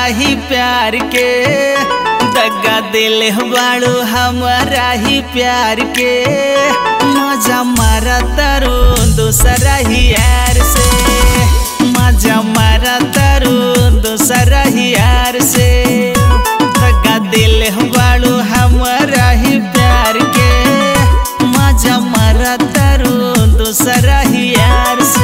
ही प्यार के दगा दिल बाड़ू हमारा ही प्यार के मजा मारा तारू दूसरा ही यार से मजा मारा तारू दूसरा ही यार से दगा दिल बाड़ू हमारा ही प्यार के मजा मारा तारू दूसरा ही यार से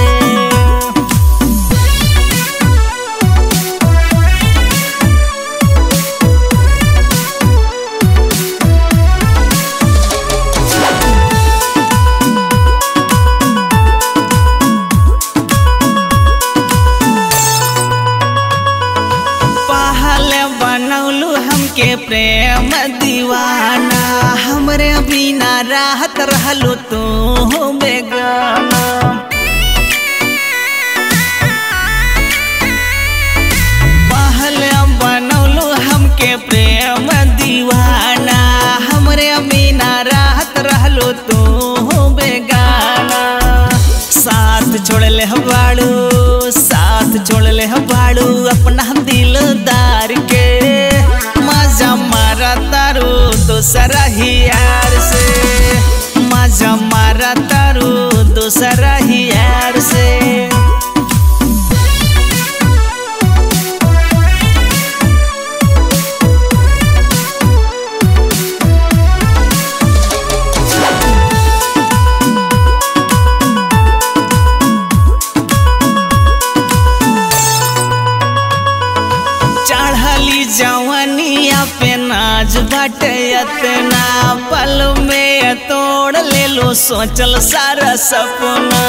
पहले बनौलू हमके प्रेम दीवाना हमरे बिना राहत रहलू तू बेगाना पहले बनौलू हमके प्रेम दीवाना हमरे बिना राहत रहलू तू बेगाना साथ छोड़ले बाड़ू साथ छोड़ले बाड़ू अपना दिलदार के मजा मारा तारू दूसरा ही यार से मजा मारा तारू दूसरा ही यार से चढ़ली जवनिया पे नाज बाटे अतना पल में तोड़ ले लो सोचल सारा सपना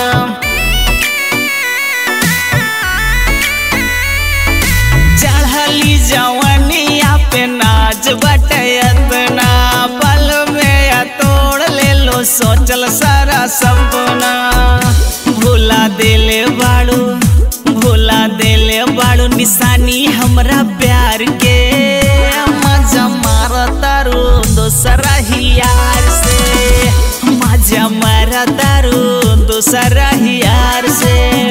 चढ़ली जवनिया पे नाज बाटे अतना पल में तोड़ ले लो सोचल सारा सपना भूला दिले बाड़ू भूला दिले बाड़ू निशानी हमरा प्यार के मजा मारा तारू दोसरा ही यार से मजा मारा तारू दोसरा ही यार से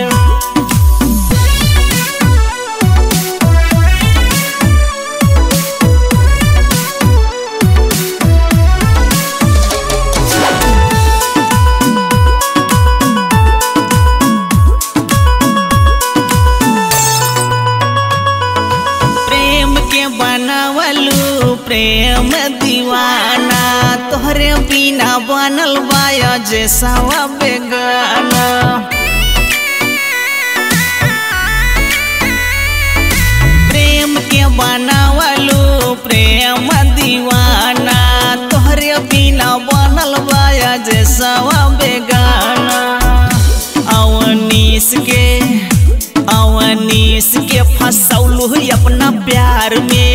प्रेम के बनावलू प्रेम दीवाना तोहरे बिना बनल बाया जैसा बेगाना प्रेम के बनावलू प्रेम दीवाना तोहरे बिना बनल बाया जैसा बेगाना अवनीश के अवनीश के फसौलू अपना प्यार में